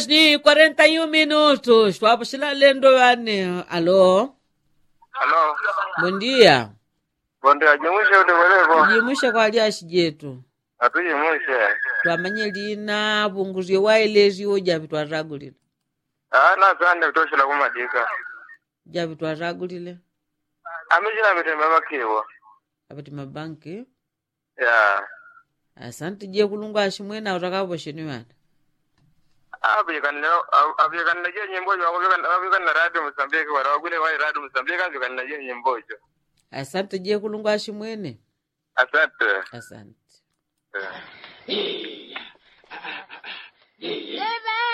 ni 41 minutos twapuxela lendo vane alo Halo. bom dia Bonde ajimushe utekoleko. jimushe kwa liaxi jetu Atujimushe. twamanye lina punguzie waelezio javi twatagulile Ah, na sande kutoshela kumadika. javi twatagulile Amichina mitembe makiwa. apati mabanki Ya. asante je kulungu aximwena utakapoxeni vana Abikanile abikanile je nyimbo jo abikanile radio Mozambique wala wagule wa radio Mozambique abikanile je nyimbo jo. asante je kulungu aximwene Asante. asante Yeah.